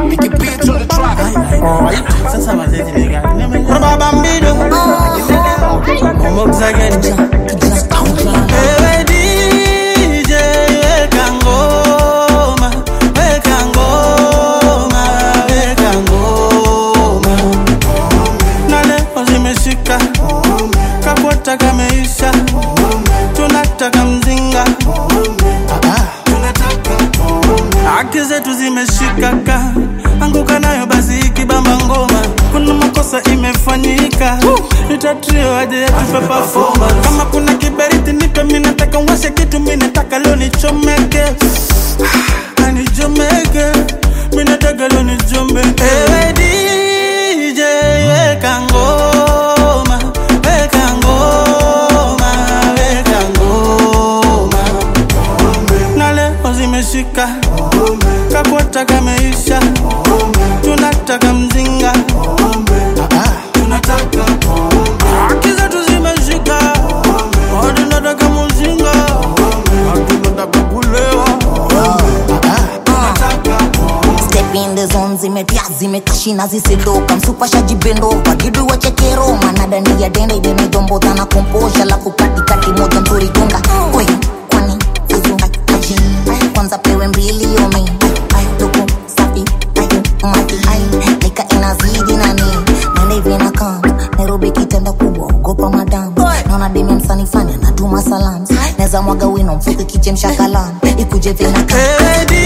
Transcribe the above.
Make it bitch on the track. Alright, sasa mazeti ni gani? Baba Bambido. Momo Xagenja. Ewe DJ, weka ngoma, weka ngoma, weka ngoma. Na leo zimeshika, kakwata kameisha, tunataka mzinga. Haki zetu zimeshika ka anguka nayo basi ikibamba ngoma, kuna makosa imefanyika, itatrio aje tupe performance. Kama kuna kiberiti nipe, mimi nataka washe kitu, mimi nataka leo nichomeke, Ah, nichomeke, mimi nataka leo nichomeke. Ewe DJ weka ngoma, weka ngoma, weka ngoma na leo zimeshika kakwata kameisha tunataka mzinga tunataka haki zetu zimeshika tunataka mzinga tunataka kulewa Step in the zone zimetia zimekashina zisiloka msupashaji bendo pagidu wa chekero manadani ya dende idenaidomboza na komposha lafu katikati moja nzuri gonga we kwani azunga aji kwanza pewe mbili yomi luku safi ayo mati nika inazidi nani nende hivi na kam Nairobi kitenda kubwa ogopa madam naona demi msani fani anatuma salam neza mwaga wino mfuke kichemsha kalam ikuje vina kam Hey,